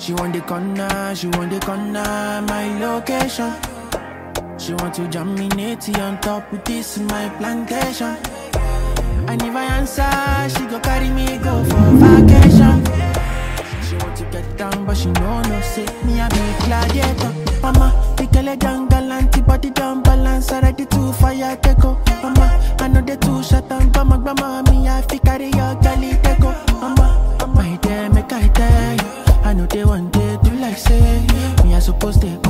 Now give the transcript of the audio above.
She want the corner, she want the corner, my location. She want to jam me natty on top with this in my plantation. And if I answer, she go carry me go for vacation. She want to get down, but she know no say me a be gladiator. Mama, the girl a young galant, body down balance, already too fire take go. Mama, I know they too shut down, but my grandma me I fi carry your galley take go. Mama, my dear, make I tell you, I know they want to do like say me I supposed to